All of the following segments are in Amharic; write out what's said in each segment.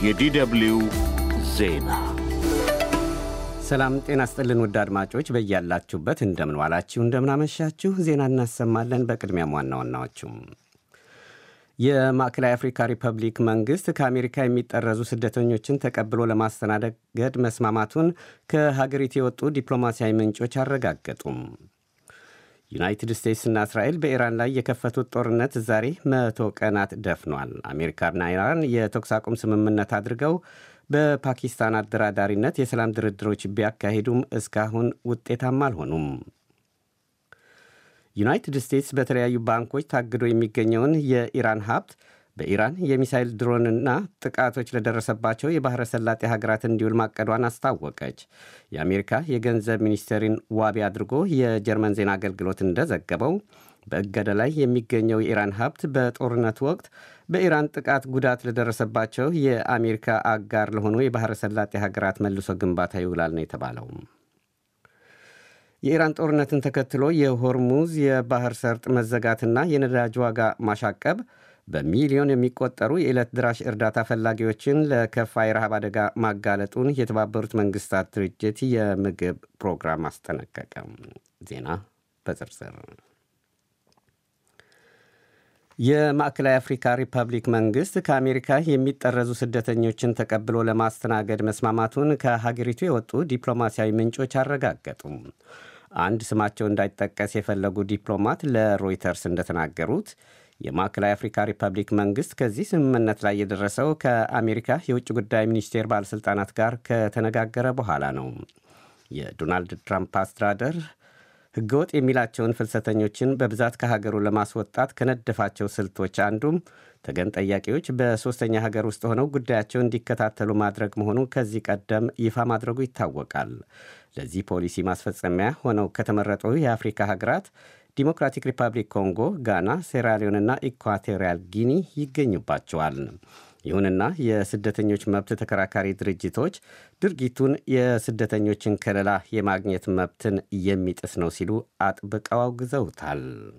የዲደብልዩ ዜና ሰላም ጤና ስጥልን ውድ አድማጮች በያላችሁበት እንደምን ዋላችሁ እንደምናመሻችሁ ዜና እናሰማለን በቅድሚያም ዋና ዋናዎቹም የማዕከላዊ አፍሪካ ሪፐብሊክ መንግሥት ከአሜሪካ የሚጠረዙ ስደተኞችን ተቀብሎ ለማስተናገድ መስማማቱን ከሀገሪቱ የወጡ ዲፕሎማሲያዊ ምንጮች አረጋገጡም ዩናይትድ ስቴትስና እስራኤል በኢራን ላይ የከፈቱት ጦርነት ዛሬ መቶ ቀናት ደፍኗል። አሜሪካና ኢራን የተኩስ አቁም ስምምነት አድርገው በፓኪስታን አደራዳሪነት የሰላም ድርድሮች ቢያካሂዱም እስካሁን ውጤታማ አልሆኑም። ዩናይትድ ስቴትስ በተለያዩ ባንኮች ታግዶ የሚገኘውን የኢራን ሀብት በኢራን የሚሳይል ድሮንና ጥቃቶች ለደረሰባቸው የባሕረ ሰላጤ ሀገራት እንዲውል ማቀዷን አስታወቀች። የአሜሪካ የገንዘብ ሚኒስቴርን ዋቢ አድርጎ የጀርመን ዜና አገልግሎት እንደዘገበው በእገዳ ላይ የሚገኘው የኢራን ሀብት በጦርነቱ ወቅት በኢራን ጥቃት ጉዳት ለደረሰባቸው የአሜሪካ አጋር ለሆኑ የባሕረ ሰላጤ ሀገራት መልሶ ግንባታ ይውላል ነው የተባለው። የኢራን ጦርነትን ተከትሎ የሆርሙዝ የባህር ሰርጥ መዘጋትና የነዳጅ ዋጋ ማሻቀብ በሚሊዮን የሚቆጠሩ የዕለት ድራሽ እርዳታ ፈላጊዎችን ለከፋ የረሃብ አደጋ ማጋለጡን የተባበሩት መንግስታት ድርጅት የምግብ ፕሮግራም አስጠነቀቀ። ዜና በዝርዝር የማዕከላዊ አፍሪካ ሪፐብሊክ መንግሥት ከአሜሪካ የሚጠረዙ ስደተኞችን ተቀብሎ ለማስተናገድ መስማማቱን ከሀገሪቱ የወጡ ዲፕሎማሲያዊ ምንጮች አረጋገጡም። አንድ ስማቸው እንዳይጠቀስ የፈለጉ ዲፕሎማት ለሮይተርስ እንደተናገሩት የማዕከላዊ አፍሪካ ሪፐብሊክ መንግሥት ከዚህ ስምምነት ላይ የደረሰው ከአሜሪካ የውጭ ጉዳይ ሚኒስቴር ባለሥልጣናት ጋር ከተነጋገረ በኋላ ነው። የዶናልድ ትራምፕ አስተዳደር ሕገወጥ የሚላቸውን ፍልሰተኞችን በብዛት ከሀገሩ ለማስወጣት ከነደፋቸው ስልቶች አንዱም ተገን ጠያቂዎች በሦስተኛ ሀገር ውስጥ ሆነው ጉዳያቸው እንዲከታተሉ ማድረግ መሆኑ ከዚህ ቀደም ይፋ ማድረጉ ይታወቃል። ለዚህ ፖሊሲ ማስፈጸሚያ ሆነው ከተመረጡ የአፍሪካ ሀገራት ዲሞክራቲክ ሪፐብሊክ ኮንጎ፣ ጋና፣ ሴራሊዮንና ኢኳቶሪያል ጊኒ ይገኙባቸዋል። ይሁንና የስደተኞች መብት ተከራካሪ ድርጅቶች ድርጊቱን የስደተኞችን ከለላ የማግኘት መብትን የሚጥስ ነው ሲሉ አጥብቀው አውግዘውታል።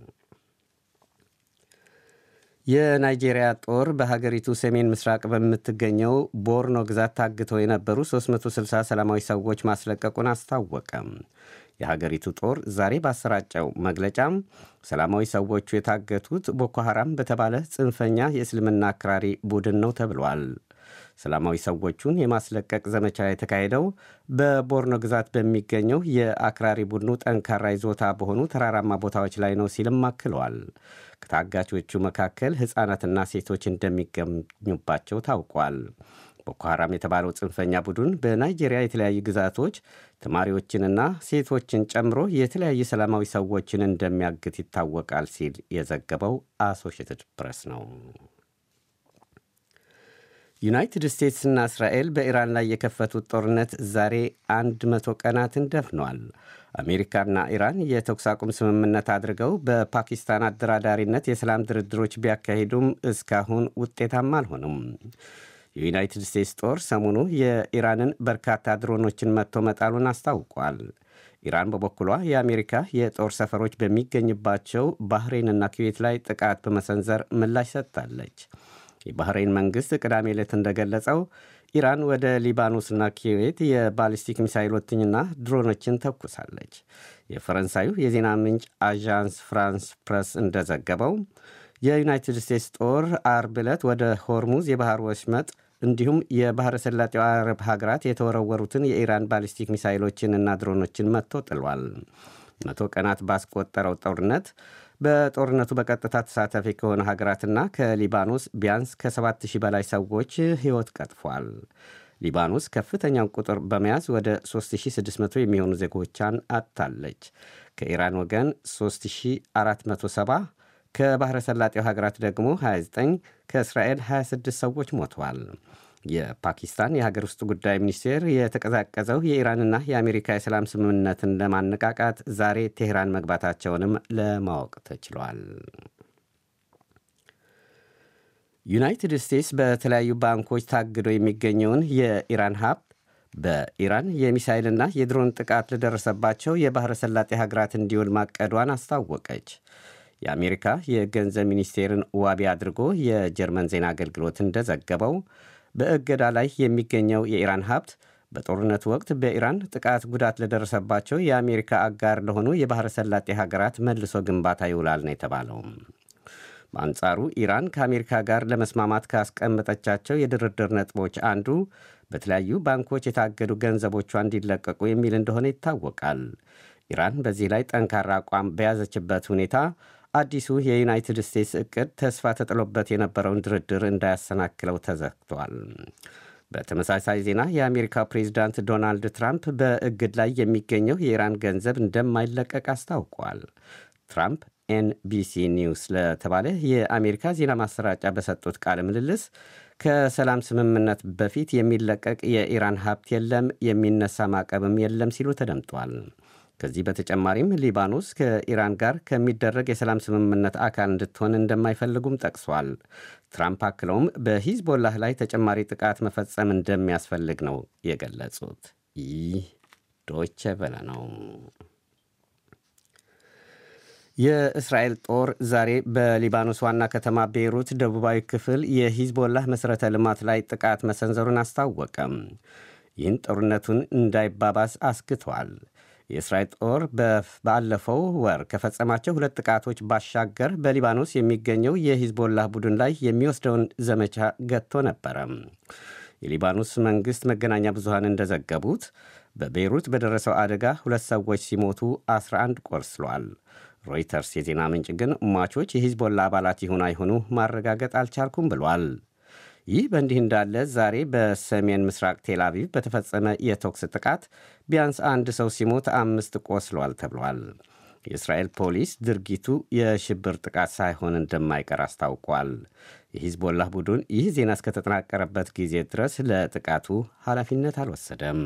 የናይጄሪያ ጦር በሀገሪቱ ሰሜን ምስራቅ በምትገኘው ቦርኖ ግዛት ታግተው የነበሩ 360 ሰላማዊ ሰዎች ማስለቀቁን አስታወቀም። የሀገሪቱ ጦር ዛሬ ባሰራጨው መግለጫም ሰላማዊ ሰዎቹ የታገቱት ቦኮ ሐራም በተባለ ጽንፈኛ የእስልምና አክራሪ ቡድን ነው ተብሏል። ሰላማዊ ሰዎቹን የማስለቀቅ ዘመቻ የተካሄደው በቦርኖ ግዛት በሚገኘው የአክራሪ ቡድኑ ጠንካራ ይዞታ በሆኑ ተራራማ ቦታዎች ላይ ነው ሲልም አክለዋል። ከታጋቾቹ መካከል ሕፃናትና ሴቶች እንደሚገኙባቸው ታውቋል። ቦኮ ሐራም የተባለው ጽንፈኛ ቡድን በናይጄሪያ የተለያዩ ግዛቶች ተማሪዎችንና ሴቶችን ጨምሮ የተለያዩ ሰላማዊ ሰዎችን እንደሚያግት ይታወቃል ሲል የዘገበው አሶሽትድ ፕሬስ ነው። ዩናይትድ ስቴትስና እስራኤል በኢራን ላይ የከፈቱት ጦርነት ዛሬ አንድ መቶ ቀናትን ደፍኗል። አሜሪካና ኢራን የተኩስ አቁም ስምምነት አድርገው በፓኪስታን አደራዳሪነት የሰላም ድርድሮች ቢያካሂዱም እስካሁን ውጤታማ አልሆኑም። የዩናይትድ ስቴትስ ጦር ሰሞኑ የኢራንን በርካታ ድሮኖችን መጥቶ መጣሉን አስታውቋል። ኢራን በበኩሏ የአሜሪካ የጦር ሰፈሮች በሚገኝባቸው ባህሬንና ኩዌት ላይ ጥቃት በመሰንዘር ምላሽ ሰጥታለች። የባህሬን መንግሥት ቅዳሜ ዕለት እንደገለጸው ኢራን ወደ ሊባኖስና ኩዌት የባሊስቲክ ሚሳይሎችንና ድሮኖችን ተኩሳለች። የፈረንሳዩ የዜና ምንጭ አዣንስ ፍራንስ ፕረስ እንደዘገበው የዩናይትድ ስቴትስ ጦር አርብ ዕለት ወደ ሆርሙዝ የባህር ወሽመጥ እንዲሁም የባሕረ ሰላጤው አረብ ሀገራት የተወረወሩትን የኢራን ባሊስቲክ ሚሳይሎችንና ድሮኖችን መጥቶ ጥሏል። መቶ ቀናት ባስቆጠረው ጦርነት በጦርነቱ በቀጥታ ተሳታፊ ከሆኑ ሀገራትና ከሊባኖስ ቢያንስ ከ7000 በላይ ሰዎች ሕይወት ቀጥፏል። ሊባኖስ ከፍተኛውን ቁጥር በመያዝ ወደ 3600 የሚሆኑ ዜጎቿን አጥታለች። ከኢራን ወገን 3470 ከባሕረ ሰላጤው ሀገራት ደግሞ 29 ከእስራኤል 26 ሰዎች ሞተዋል። የፓኪስታን የሀገር ውስጥ ጉዳይ ሚኒስቴር የተቀዛቀዘው የኢራንና የአሜሪካ የሰላም ስምምነትን ለማነቃቃት ዛሬ ቴህራን መግባታቸውንም ለማወቅ ተችሏል። ዩናይትድ ስቴትስ በተለያዩ ባንኮች ታግዶ የሚገኘውን የኢራን ሀብት በኢራን የሚሳይልና የድሮን ጥቃት ለደረሰባቸው የባሕረ ሰላጤ ሀገራት እንዲውል ማቀዷን አስታወቀች። የአሜሪካ የገንዘብ ሚኒስቴርን ዋቢ አድርጎ የጀርመን ዜና አገልግሎት እንደዘገበው በእገዳ ላይ የሚገኘው የኢራን ሀብት በጦርነቱ ወቅት በኢራን ጥቃት ጉዳት ለደረሰባቸው የአሜሪካ አጋር ለሆኑ የባሕረ ሰላጤ ሀገራት መልሶ ግንባታ ይውላል ነው የተባለው። በአንጻሩ ኢራን ከአሜሪካ ጋር ለመስማማት ካስቀመጠቻቸው የድርድር ነጥቦች አንዱ በተለያዩ ባንኮች የታገዱ ገንዘቦቿ እንዲለቀቁ የሚል እንደሆነ ይታወቃል። ኢራን በዚህ ላይ ጠንካራ አቋም በያዘችበት ሁኔታ አዲሱ የዩናይትድ ስቴትስ እቅድ ተስፋ ተጥሎበት የነበረውን ድርድር እንዳያሰናክለው ተዘግቷል። በተመሳሳይ ዜና የአሜሪካው ፕሬዚዳንት ዶናልድ ትራምፕ በእግድ ላይ የሚገኘው የኢራን ገንዘብ እንደማይለቀቅ አስታውቋል። ትራምፕ ኤንቢሲ ኒውስ ለተባለ የአሜሪካ ዜና ማሰራጫ በሰጡት ቃለ ምልልስ ከሰላም ስምምነት በፊት የሚለቀቅ የኢራን ሀብት የለም፣ የሚነሳ ማዕቀብም የለም ሲሉ ተደምጧል። ከዚህ በተጨማሪም ሊባኖስ ከኢራን ጋር ከሚደረግ የሰላም ስምምነት አካል እንድትሆን እንደማይፈልጉም ጠቅሷል። ትራምፕ አክለውም በሂዝቦላህ ላይ ተጨማሪ ጥቃት መፈጸም እንደሚያስፈልግ ነው የገለጹት። ይህ ዶይቼ ቬለ ነው። የእስራኤል ጦር ዛሬ በሊባኖስ ዋና ከተማ ቤይሩት ደቡባዊ ክፍል የሂዝቦላህ መሠረተ ልማት ላይ ጥቃት መሰንዘሩን አስታወቀም። ይህን ጦርነቱን እንዳይባባስ አስግቷል። የእስራኤል ጦር ባለፈው ወር ከፈጸማቸው ሁለት ጥቃቶች ባሻገር በሊባኖስ የሚገኘው የሂዝቦላህ ቡድን ላይ የሚወስደውን ዘመቻ ገጥቶ ነበረ። የሊባኖስ መንግሥት መገናኛ ብዙሃን እንደዘገቡት በቤይሩት በደረሰው አደጋ ሁለት ሰዎች ሲሞቱ 11 ቆስለዋል። ሮይተርስ የዜና ምንጭ ግን ሟቾች የሂዝቦላ አባላት ይሁን አይሁኑ ማረጋገጥ አልቻልኩም ብሏል። ይህ በእንዲህ እንዳለ ዛሬ በሰሜን ምስራቅ ቴል አቪቭ በተፈጸመ የተኩስ ጥቃት ቢያንስ አንድ ሰው ሲሞት አምስት ቆስሏል ተብሏል። የእስራኤል ፖሊስ ድርጊቱ የሽብር ጥቃት ሳይሆን እንደማይቀር አስታውቋል። የሂዝቦላህ ቡድን ይህ ዜና እስከተጠናቀረበት ጊዜ ድረስ ለጥቃቱ ኃላፊነት አልወሰደም።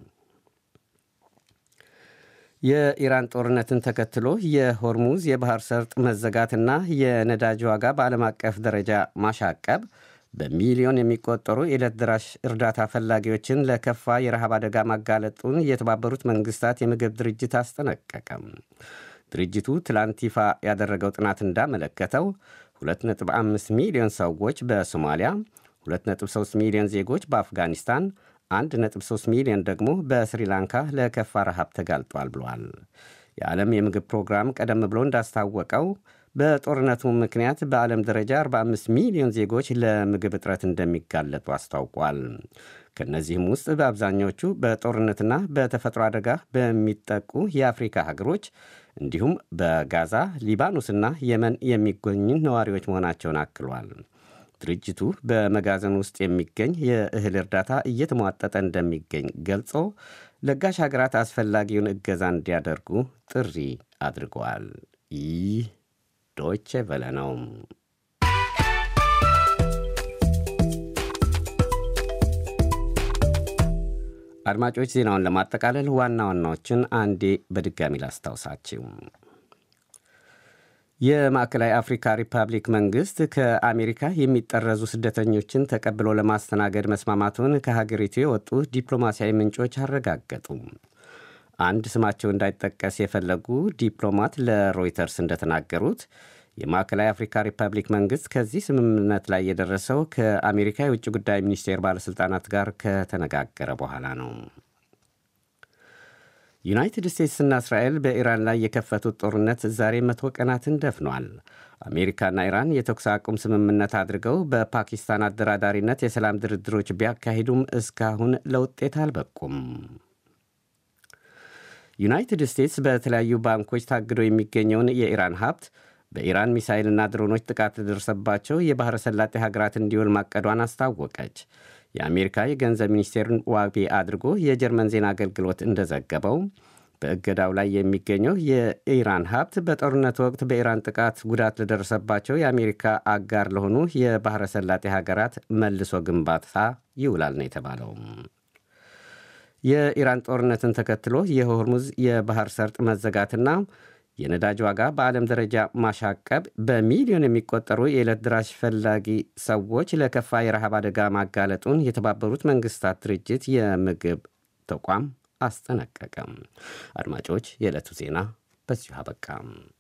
የኢራን ጦርነትን ተከትሎ የሆርሙዝ የባህር ሰርጥ መዘጋትና የነዳጅ ዋጋ በዓለም አቀፍ ደረጃ ማሻቀብ በሚሊዮን የሚቆጠሩ የዕለት ደራሽ እርዳታ ፈላጊዎችን ለከፋ የረሃብ አደጋ ማጋለጡን የተባበሩት መንግስታት የምግብ ድርጅት አስጠነቀቀም። ድርጅቱ ትላንት ይፋ ያደረገው ጥናት እንዳመለከተው 2.5 ሚሊዮን ሰዎች በሶማሊያ፣ 2.3 ሚሊዮን ዜጎች በአፍጋኒስታን 1.3 ሚሊዮን ደግሞ በስሪላንካ ለከፋ ረሃብ ተጋልጧል ብሏል። የዓለም የምግብ ፕሮግራም ቀደም ብሎ እንዳስታወቀው በጦርነቱ ምክንያት በዓለም ደረጃ 45 ሚሊዮን ዜጎች ለምግብ እጥረት እንደሚጋለጡ አስታውቋል። ከእነዚህም ውስጥ በአብዛኞቹ በጦርነትና በተፈጥሮ አደጋ በሚጠቁ የአፍሪካ ሀገሮች እንዲሁም በጋዛ፣ ሊባኖስና የመን የሚገኙ ነዋሪዎች መሆናቸውን አክሏል። ድርጅቱ በመጋዘን ውስጥ የሚገኝ የእህል እርዳታ እየተሟጠጠ እንደሚገኝ ገልጾ ለጋሽ ሀገራት አስፈላጊውን እገዛ እንዲያደርጉ ጥሪ አድርገዋል። ይህ ዶይቼ ቬለ ነው። አድማጮች ዜናውን ለማጠቃለል ዋና ዋናዎችን አንዴ በድጋሚ ላስታውሳችሁ። የማዕከላዊ አፍሪካ ሪፐብሊክ መንግሥት ከአሜሪካ የሚጠረዙ ስደተኞችን ተቀብሎ ለማስተናገድ መስማማቱን ከሀገሪቱ የወጡ ዲፕሎማሲያዊ ምንጮች አረጋገጡ። አንድ ስማቸው እንዳይጠቀስ የፈለጉ ዲፕሎማት ለሮይተርስ እንደተናገሩት የማዕከላዊ አፍሪካ ሪፐብሊክ መንግሥት ከዚህ ስምምነት ላይ የደረሰው ከአሜሪካ የውጭ ጉዳይ ሚኒስቴር ባለሥልጣናት ጋር ከተነጋገረ በኋላ ነው። ዩናይትድ ስቴትስና እስራኤል በኢራን ላይ የከፈቱት ጦርነት ዛሬ መቶ ቀናትን ደፍኗል። አሜሪካና ኢራን የተኩስ አቁም ስምምነት አድርገው በፓኪስታን አደራዳሪነት የሰላም ድርድሮች ቢያካሂዱም እስካሁን ለውጤት አልበቁም። ዩናይትድ ስቴትስ በተለያዩ ባንኮች ታግዶ የሚገኘውን የኢራን ሀብት በኢራን ሚሳይልና ድሮኖች ጥቃት ለደረሰባቸው የባሕረ ሰላጤ ሀገራት እንዲውል ማቀዷን አስታወቀች። የአሜሪካ የገንዘብ ሚኒስቴርን ዋቢ አድርጎ የጀርመን ዜና አገልግሎት እንደዘገበው በእገዳው ላይ የሚገኘው የኢራን ሀብት በጦርነት ወቅት በኢራን ጥቃት ጉዳት ለደረሰባቸው የአሜሪካ አጋር ለሆኑ የባሕረ ሰላጤ ሀገራት መልሶ ግንባታ ይውላል ነው የተባለው። የኢራን ጦርነትን ተከትሎ የሆርሙዝ የባህር ሰርጥ መዘጋትና የነዳጅ ዋጋ በዓለም ደረጃ ማሻቀብ በሚሊዮን የሚቆጠሩ የዕለት ድራሽ ፈላጊ ሰዎች ለከፋ የረሃብ አደጋ ማጋለጡን የተባበሩት መንግስታት ድርጅት የምግብ ተቋም አስጠነቀቀም። አድማጮች፣ የዕለቱ ዜና በዚሁ አበቃም።